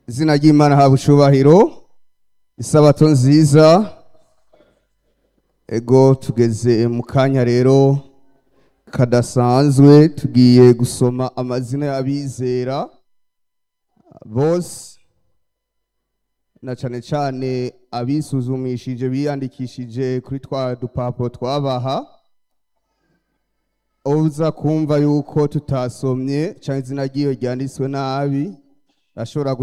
izina ry'imana haba icyubahiro isabato nziza ego tugeze mu kanya rero kadasanzwe tugiye gusoma amazina y'abizera bose na cyane cyane abisuzumishije biyandikishije kuri twa dupapuro twabaha uza kumva yuko tutasomye cyangwa izina ry'iyo ryanditswe nabi ashobora